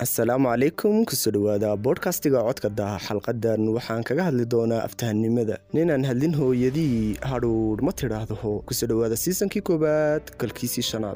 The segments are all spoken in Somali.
asalaamu calaykum kusoo dhowaada boodhkastiga codka daha xalqadan waxaan kaga hadli doonaa aftahanimada ninaan hadlin hooyadii hadhuudh ma tidhaahdaho kusoo dhowaada siisankii koowaad kalkiisii shanaad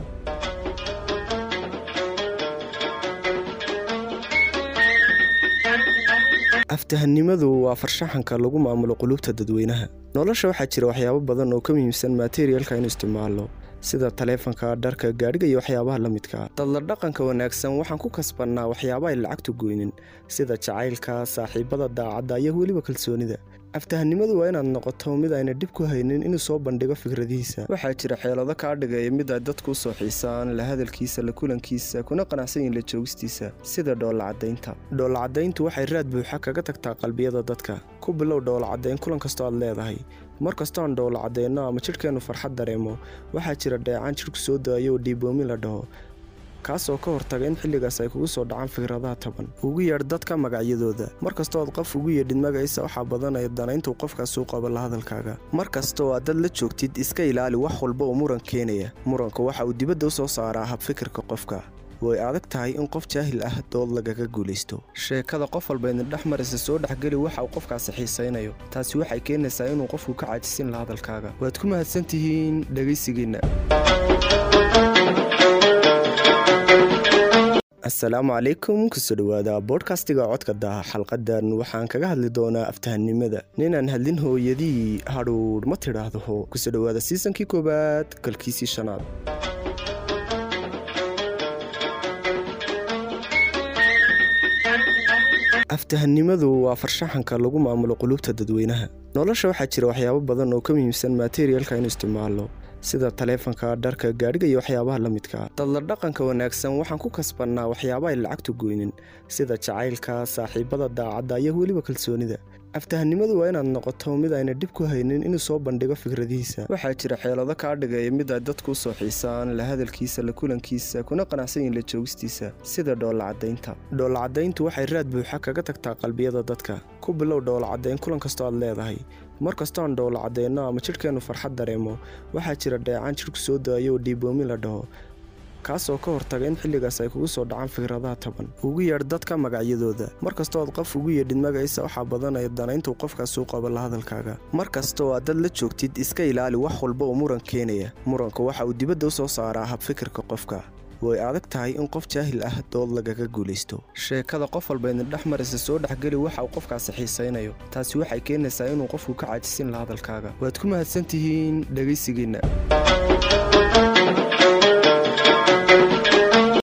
aftahanimadu waa farshaxanka lagu maamulo qulubta dadweynaha nolosha waxaa jira waxyaabo badan oo ka muhiimsan materialka inu isticmaalno sida taleefanka dharka gaadhiga iyo waxyaabaha la midka dadla dhaqanka wanaagsan waxaan ku kasbannaa waxyaaba ay lacagtu goynin sida jacaylka saaxiibada daacadda iyo weliba kalsoonida aftahanimadu waa inaad noqoto mid ayna dhib ku haynin inuu soo bandhigo fikradihiisa waxaa jira xeelado kaa dhigaya mid ay dadku u soo xiisaan la hadalkiisa la kulankiisa kuna qanacsan yihin la joogistiisa sida dhoolacadaynta dhoolacadayntu waxay raad buuxa kaga tagtaa qalbiyada dadka ku bilow dhoolacadayn kulan kastoo aad leedahay mar kastoo aan dhowla cadeyno ama jidhkeennu farxad dareemo waxaa jira dheecaan jidhku soo daayo oo dhiiboomin la dhaho kaasoo ka hortaga in xilligaas ay kugu soo dhacaan fikradaha taban ugu yeedh dadka magacyadooda mar kastoo aad qof ugu yeedhid magaciisa waxaa badanaya danayntuu qofkaas uu qabo la hadalkaaga mar kastoo aad dad la joogtid iska ilaali wax walba oo muran keenaya muranka waxa uu dibadda u soo saaraa habfikirka qofka way adag tahay in qof jaahil ah dood lagaga guulaysto sheekada qof walba idin dhex maraysa soo dhexgeli waxa uu qofkaasi xiisaynayo taasi waxay keenaysaa inuu qofku ka caajisin la hadalkaaga waad ku mahadsantihiin dhegaysigiinna asalaamu calaykum kusoo dhowaada boodhkastiga codka daha xalqadan waxaan kaga hadli doonaa aftahanimada ninaan hadlin hooyadii hadhuudh ma tidhaahdaho kusoo dhowaada siisankii koowaad kalkiisii shanaad aftahanimadu waa farshaxanka lagu maamulo qulubta dadweynaha nolosha waxaa jira waxyaabo badan oo ka muhiimsan materialka inu isticmaalno sida taleefanka dharka gaadhiga iyo waxyaabaha la midka dadla dhaqanka wanaagsan waxaan ku kasbannaa waxyaaba ay lacagtu goynin sida jacaylka saaxiibada daacadda iyo weliba kalsoonida aftahanimadu waa inaad noqoto mid ayna dhib ku haynin inuu soo bandhigo fikradihiisa waxaa jira xeelado kaa dhigaya mid ay dadku u soo xiisaan la hadalkiisa la kulankiisa kuna qanacsan yihin la joogistiisa sida dhoolacadaynta dhoolacadayntu waxay raad buuxa kaga tagtaa qalbiyada dadka ku bilow dhoolacadayn kulan kastoo aad leedahay mar kastoo aan dhowla cadeyno ama jidhkeennu farxad dareemo waxaa jira dheecaan jidhku soo daayo oo dhiiboomin la dhaho kaasoo ka hortaga in xilligaas ay kugu soo dhacaan fikradaha taban ugu yeedh dadka magacyadooda mar kastoo aad qof ugu yeedhid magaciisa waxaa badanaya danayntuu qofkaas uu qabo la hadalkaaga mar kastoo aad dad la joogtid iska ilaali wax walba oo muran keenaya muranka waxa uu dibadda u soo saaraa habfikirka qofka way adag tahay in qof jaahil ah dood lagaga guulaysto sheekada qof walba idin dhex maraysa soo dhexgeli waxa uu qofkaasi xiisaynayo taasi waxay keenaysaa inuu qofku ka caajisin la hadalkaaga waad ku mahadsantihiin dhegaysigiinna